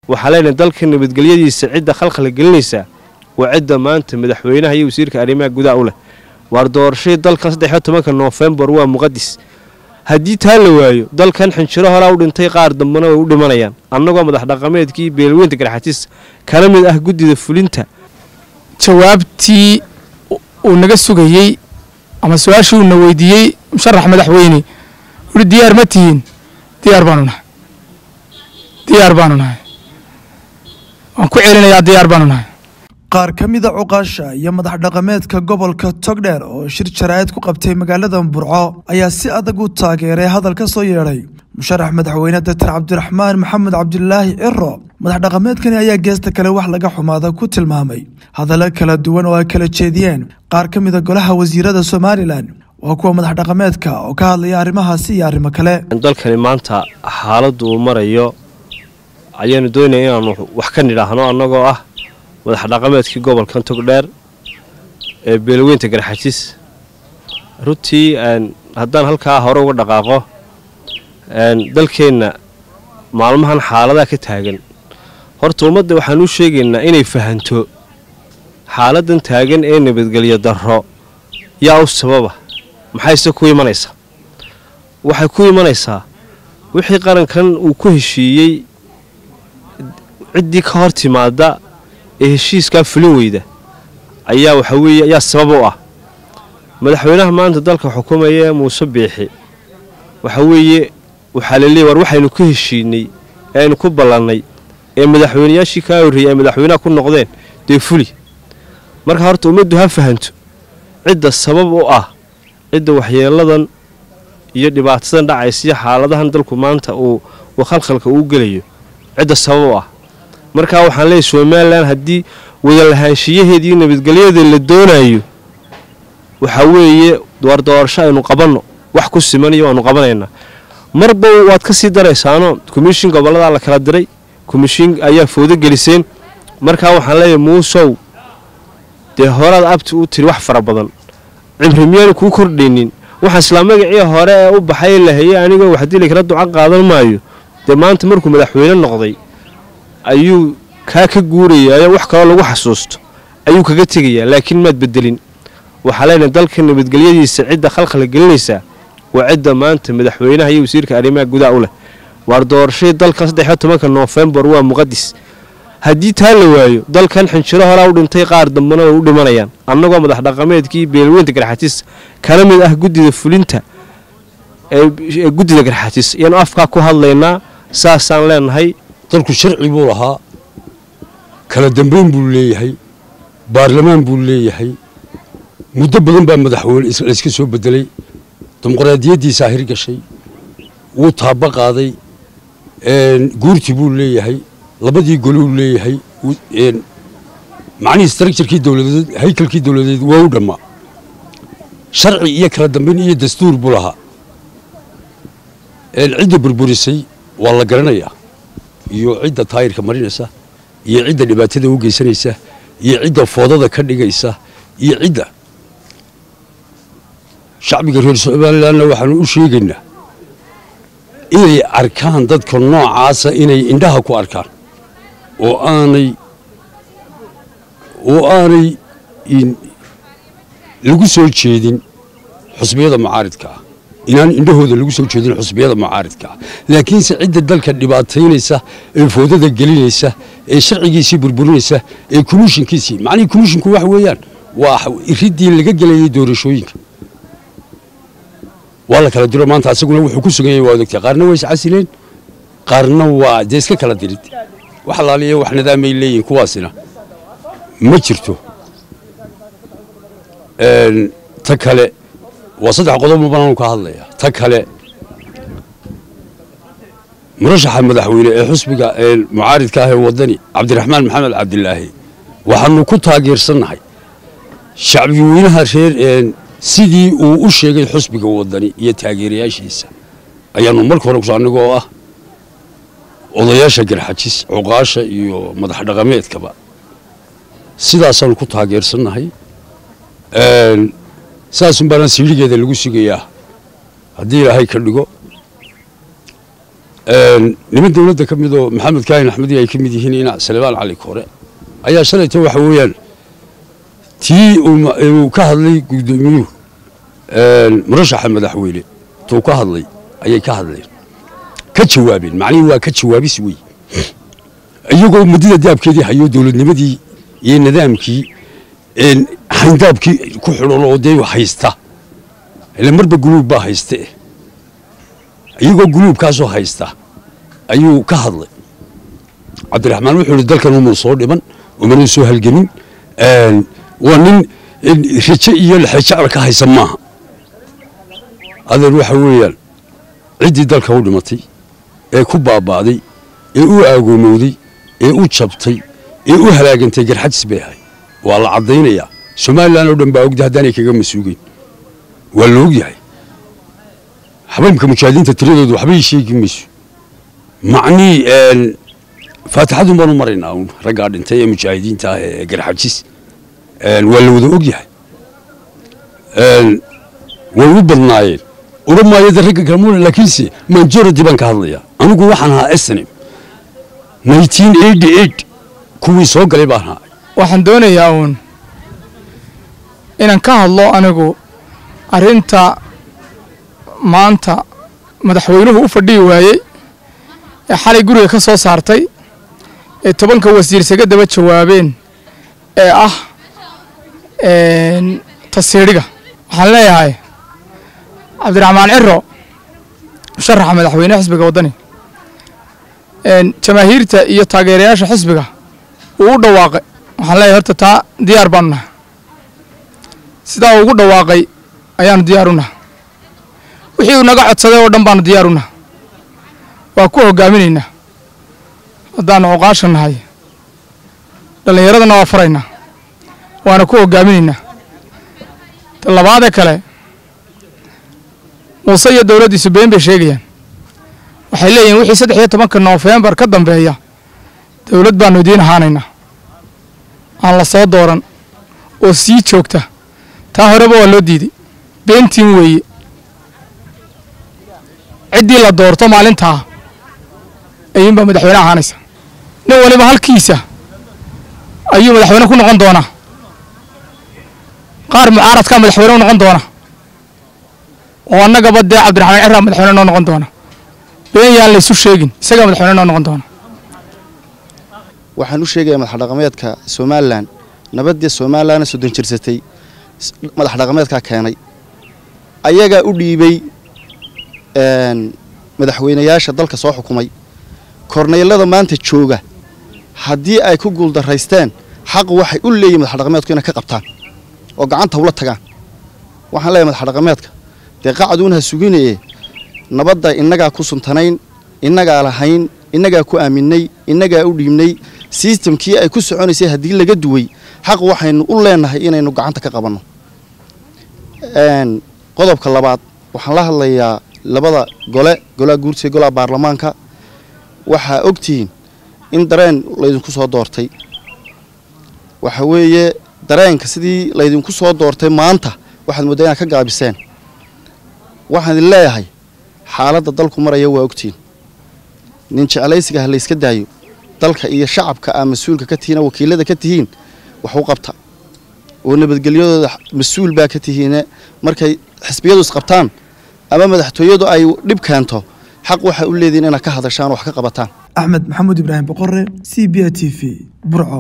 waxaa leenahay dalka nabadgelyadiisa cidda khalkhala gelinaysaa waa cidda maanta madaxweynaha iyo wasiirka arrimaha gudaha u leh waar doorashadii dalkan saddexiyo tobanka noofembar waa muqadis haddii taa la waayo dalkan xinjiro horaa u dhintay qaar dambena way u dhimanayaan annagoo madax dhaqameedkii beelweynta garxatiis kala mid ah guddida fulinta jawaabtii uu naga sugayey ama su-aashii uuna weydiiyey musharax madaxweyne wuhi diyaar ma tihiin diyaar baanu nahay diyaar baanu nahay waan ku celinayaa diyaar baanu nahay qaar ka mida cuqaasha iyo madax dhaqameedka gobolka togdheer oo shir jaraa'id ku qabtay magaalada burco ayaa si adag u taageeray hadal ka soo yeedhay musharax madaxweyne doctor cabdiraxmaan maxamed cabdilaahi ciro madax dhaqameedkani ayaa geesta kale wax laga xumaada ku tilmaamay hadallo kala duwan oo ay kala jeediyeen qaar ka mida golaha wasiirada somalilan waa kuwa madax dhaqameedka oo ka hadlaya arrimahaasi iyo arrimo kale dalkani maanta xaaladdu uu marayo ayaanu doonaya inaanu wax ka nidhaahno annagoo ah madax dhaqameedkii gobolkan togdheer ee beelweynta garxajis runtii haddaan halkaa hore uga dhaqaaqo dalkeenna maalmahan xaaladaha ka taagan horta ummadda waxaan u sheegaynaa inay fahanto xaaladan taagan ee nabadgelyo darro yaa u sababa maxayse ku imanaysaa waxay ku imanaysaa wixii qarankan uu ku heshiiyey ciddii ka hor timaada ee heshiiskaa fulin weyda ayaa waxa weeye ayaa sabab u ah madaxweynaha maanta dalka xukumaya muuse biixi waxa weeye waxaa la leeyay war waxaynu ku heshiinay ee aynu ku ballannay ee madaxweynayaashii kaa horreeyey ay madaxweynaha ku noqdeen dee fuli marka horta ummaddu ha fahanto cidda sabab u ah cidda waxyeeladan iyo dhibaatadan dhacaysa iyo xaaladahan dalku maanta uu khalkhalka uu gelayo cidda sabab u ah markaa waxaan leeyahy somalilan haddii wadalahaanshiyaheeda iyo nabadgelyada la doonayo waxaa weeye waar doorasho aynu qabanno wax ku simanayo waanu qabanaynaa marba waad ka sii daraysaano komishin gobolladaa la kala diray komishin ayaa foodo geliseen markaa waxaan leeyahay muusow dee horaad abti u tiri wax fara badan cimri miyaanu kuu kordhaynin waxaa islaa magacii hore ee u baxay lahayey anigoo waxdili kala duca qaadan maayo dee maanta markuu madaxweyne noqday ayuu kaa ka guurayaa wax kaloo lagu xasuusto ayuu kaga tegayaa laakiin maad bedelin waxaa leenahay dalka nabadgelyadiisa cidda khalkhala gelinaysaa waa cidda maanta madaxweynaha iyo wasiirka arrimaha gudaha u leh waar doorashadii dalkan saddexiyo tobanka noofembar waa muqadis haddii taa la waayo dalkan xinjiro horaa u dhintay qaar dambena way u dhimanayaan annagoo madax dhaqameedkii beelweynta garxatiis kala mid ah guddida fulinta ee guddida garxatiis ayaanu afkaa ku hadlaynaa saasaan leenahay dalku sharci buu lahaa kala dambayn buu leeyahay baarlamaan buu leeyahay muddo badan baa madaxweyne layska soo bedelay dimuqraadiyaddiisaa hirgashay wuu taaba qaaday guurti buu leeyahay labadii goluu leeyahay macnihii structurekii dowladeed haykalkii dowladeed waa u dhammaa sharci iyo kala dambayn iyo dastuur buu lahaa cidda burburisay waa la garanayaa iyo cidda taayirka marinaysa iyo cidda dhibaatada u geysanaysa iyo cidda foodada ka dhigaysa iyo cidda shacbiga reer somalilanna waxaanu u sheegaynaa inay arkaan dadka noocaasa inay indhaha ku arkaan oo aanay oo aanay lagu soo jeedin xusbiyada mucaaridka ah inaan indhahooda lagu soo jeedin xusbiyada mucaaridka ah laakiinse cidda dalka dhibaataynaysa ee foodada gelinaysa ee sharcigiisii burburinaysa ee komishinkiisii macnihii komishinku waxa weeyaan waa iridii laga gelayay doorashooyinka waa la kala diro maanta asaguna wuxuu ku sugan yahay waa odogtay qaarna waa iscasileen qaarna waa dee iska kala dirid wax alaaliya wax nidaamay leeyihin kuwaasina ma jirto ta kale waa saddex qodob banaanu ka hadlaya ta kale murashaxa madaxweyne ee xusbiga mucaaridka ah ee wadani cabdiraxmaan maxamed cabdilaahi waxaanu ku taageersannahay shacbi weynaha reer sidii uu u sheegay xusbiga wadani iyo taageerayaashiisa ayaanu marka hore kuso annagoo ah odayaasha garxajis cuqaasha iyo madax dhaqameedkaba sidaasaanu ku taageersannahay saasun baana siidhigeeda lagu sugayaa haddii ilaahay ka dhigo niman dowladda ka midoo maxamed kaahin axmedi ay ka mid yihiin ina salebaan cali koore ayaa shalayta waxa weeyaan tii uu ka hadlay guddoomiyuhu murashaxa madaxweyne tuu ka hadlay ayay ka hadleen ka jawaabeen macnihii waa ka jawaabis wey iyagoo muddada daabkeedii hayo dowladnimadii iyo nidaamkii xayndaabkii ku xidhan oo dee haysta ile marba guluub baa hayste iyagoo guluubkaasoo haysta ayuu ka hadlay cabdiraxmaan wuxuu ihi dalkan umuu soo dhiman umanuu soo halgemin waa nin raje iyo lexejacla ka haysan maaha adeer waxa weeyaan ciddii dalka u dhimatay ee ku baaba'day ee u aagoomowday ee u jabtay ee u halaagantay garxadis bay ahay waa la caddaynayaa somalilan oo dhan baa ogda haddaanay kaga masuugeyn waa la ogyahay xabaybka mujaahidiinta tiradoodu waxbay sheegi mayso macnii faatixadun baanu maraynaa un raggaa dhintay ee mujaahidiinta ah ee garxajis waa la wada ogyahay way u badnaayeen odhan maayo de ragga kalmuuna laakiinse majority baan ka hadlayaa anigu waxaan ahaa snim nineteen eighty eight kuwii soo galay baan ahaa waxaan doonayaa uun inaan ka hadlo anigu arrinta maanta madaxweynuhu u fadhihi waayey ee xalay guriga ka soo saartay ee tobanka wasiir isaga daba jawaabeen ee ah tasiidhiga waxaan leeyahay cabdiraxmaan ciro musharaxa madaxweyneha xisbiga waddani jamaahiirta iyo taageerayaasha xisbiga uu u dhawaaqay waxaan leeyahay horta taa diyaar baanu nahay sidaa uu ugu dhawaaqay ayaanu diyaar u nahay wixii uu naga codsaday oo dhan baanu diyaar u nahay waa ku hogaaminaynaa haddaanu oqaasha nahay dhallinyaradana waa faraynaa waana ku hogaaminaynaa ta labaadee kale muuse iyo dowladdiisu been bay sheegayaan waxay leeyihin wixii saddex iyo tobanka noofembar ka dambeeya dowlad baanu idiin ahaanaynaa aan la soo dooran oo sii joogta taa horeba waa loo diiday beentiin weeye ciddii la doorto maalintaa ayuunbaa madaxweyne ahaanaysa nin waliba halkiisa ayuu madaxweyne ku noqon doonaa qaar mucaaradkaa madaxweyne u noqon doona oo annagaba dee cabdiraxmaan ciraa madaxweyne noo noqon doona been yaan laysu sheegin isagaa madaxweyne noo noqon doona waxaan u sheegayaa madax dhaqameedka somalilan nabaddii somalilanna soddon jirsatay madax dhaqameedkaa keenay ayagaa u dhiibay madaxweynayaasha dalka soo xukumay korneylada maanta jooga haddii ay ku guuldaraysteen xaq waxay u leeyihin madax dhaqameedku inay ka qabtaan oo gacanta ula tagaan waxaan leeyahay madax dhaqameedka dee qacaduunha suginaye nabadda innagaa ku suntanayn innagaa lahayn innagaa ku aaminay innagaa u dhiibnay sistamkii ay ku soconaysay haddii laga duway xaq waxaynu u leenahay inaynu gacanta ka qabanno qodobka labaad waxaan la hadlayaa labada gole golaha guurtiga golaha baarlamaanka waxaa ogtihiin in dareen laydinku soo doortay waxa weeye dareenka sidii laydinku soo doortay maanta waxaad mooddaa inaad ka gaabiseen waxaan idin leeyahay xaaladda dalku maraya waa ogtihiin nin jeclaysiga ha layska daayo dalka iyo shacabka aa mas-uulka ka tihiin oo wakiilada ka tihiin wax u qabta oo nabadgelyadooda mas-uul baa ka tihiine markay xisbiyadu isqabtaan ama madaxtooyadu ay dhib keento xaq waxaa u leedihin inaad ka hadashaan wax ka qabataan axmed maxamuud ibraahim boqore c b a t v burco